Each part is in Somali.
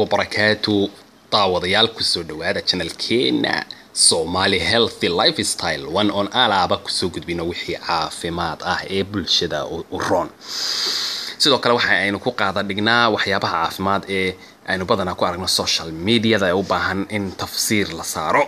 wabarakaatu daawadayaal kusoo dhawaada channelkeena somali healthy lifestyle one on alaaba kusoo gudbino wixii caafimaad ah ee bulshada u roon sidoo kale waxa aynu ku qaada dhignaa waxyaabaha caafimaad ee aynu badanaa ku aragno social mediada ee u baahan in tafsiir la saaro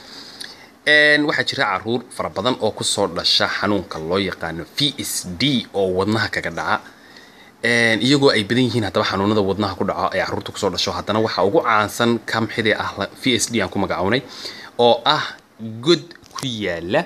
waxaa jira caruur fara badan oo kusoo dhasha xanuunka loo yaqaano v s d oo wadnaha kaga dhaca iyagoo ay badan yihiin haddaba xanuunada wadnaha ku dhaco ee caruurta kusoo dhasho haddana waxaa ugu caansan kamxidee ah v s d aan ku magacownay oo ah god ku yaala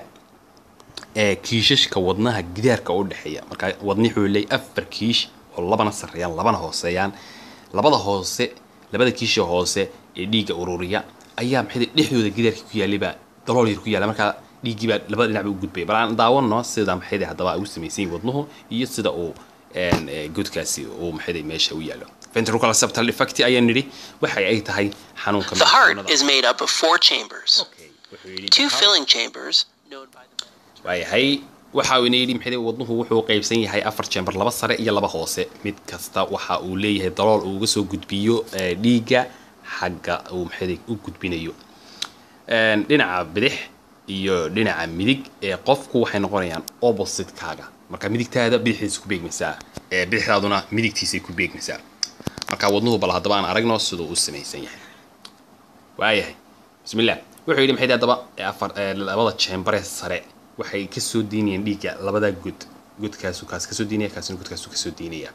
kiishashka wadnaha gidaarka u dhexeeya marka wadni wuxuu leey afar kiish oo labana sarreeyaan labana hooseeyaan labada hoose labada kiisha hoose ee dhiigga ururiya ayaa maxay dhexdooda gidaarka ku yaallay dalool yar ku yaala markaa dhiiggii baa labada dhinac ba u gudbaya bal aan daawano sida maxayde haddaba ay u samaysan yihin wadnuhu iyo sida uu godkaasi uu maxayde meesha u yaalo ventricular septal defect ayaan nidhi waxa ay tahay xanuunka The heart is made up of four chambers. Two filling chambers, known by the waayahay waxa uu yidhi maxay wadnuhu wuxuu qaybsan yahay afar chamber laba sare iyo laba hoose mid kasta waxa uu leeyahay dalool uu uga soo gudbiyo dhiigga xagga uu maxay u gudbinayo dhinaca bidix iyo dhinaca midig ee qofku waxay noqonayaan opposite-kaaga marka midigtaada bidixdiisa ku beegmaysaa ee bidixdaaduna midigtiisay ku beegmaysaa marka wadnuhu bal haddaba aan aragno siduu u samaysan yahay waayahay bismillah wuxuu yidhi maxay haddaba afar labada chamberee sare waxay kasoo diinayaan dhiigga labada god godkaasu kaas kasoo diinaya kaasina godkaasu kasoo diinaya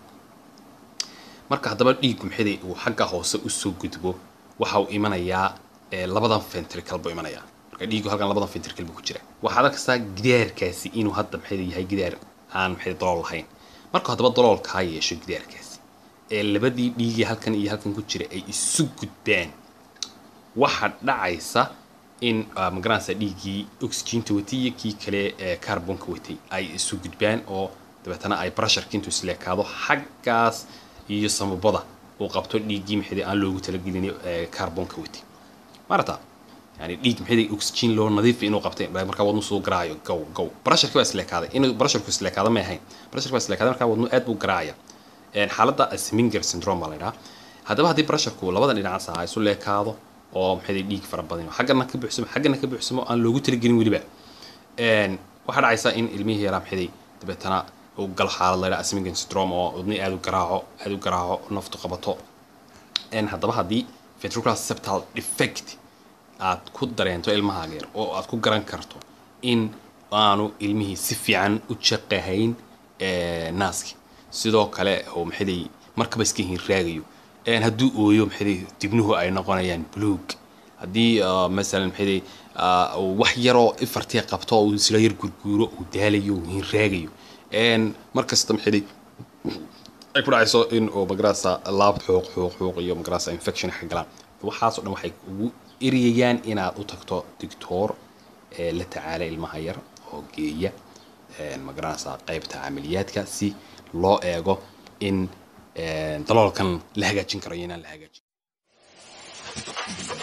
marka haddaba dhiiggu maxay uu xagga hoose usoo gudbo waxa uu imanayaa labadan ventricle buu imanayaa marka dhiiggu halkan labadan ventricle buu ku jira waxaad arkaysaa gidaarkaasi inuu hadda maxay yahay gidaar aan maxay dalool lahayn marka haddaba dalool kaa yeesho gidaarkaasi ee labadii dhiigii halkan iyo halkan ku jira ay isu gudbaan waxa dhacaysa in magaranaysa dhiiggii oxygeenta watay iyo kii kale ee carbonka watay ay isu gudbaan oo dabeetana ay pressureka intuu isleekaado xaggaas iyo samabada uu qabto dhiiggii maxay aan loogu talagelin carbonka watay marata yani dhiig maxay oxygen loo nadiif inuu qabtay marka wadnu soo garaayo gow gow pressureki waa isleekaaday inuu pressureku isleekaado ma ahayn pressureki waa isleekaaday marka wadnu aad buu garaacaya xaaladda sminger syndrome baa la yidhaha haddaba haddii pressureku labada dhinacaas ah isu leekaado oo maxay dhiig fara badan xaggana ka buuxsamo xaggana ka buuxsamo aan loogu talagelin weliba waxaa dhacaysa in ilmihii yaraa maxay dabeetana uu gal xaalad la yidhaha sminger syndrome oo wadni aad u garaaco aad u garaaco naftu qabato haddaba haddii ventricular septal defect aad ku dareento ilmahaaga yar oo aad ku garan karto in aanu ilmihii si fiican u jaqahayn naaski sidoo kale oo maxay markaba iska hinraagayo hadduu ooyo maxay dibnuhu ay noqonayaan buluug haddii masalan maxay wax yaroo ifartii qabto uu isla yar gurguuro uu daalayo uu hinraagayo markasta maxay ay ku dhacayso in uu magarasa laab xuuq xuuq xuuq iyo magarasa infection ka galaan waxaas oo dhan waxay ugu eriyayaan inaad u tagto doctor la tacaala ilmaha yar oo geeya magaranaysa qaybta camaliyaadka si loo eego in daloolkan la hagaajin karo iyo inaan la hagaajin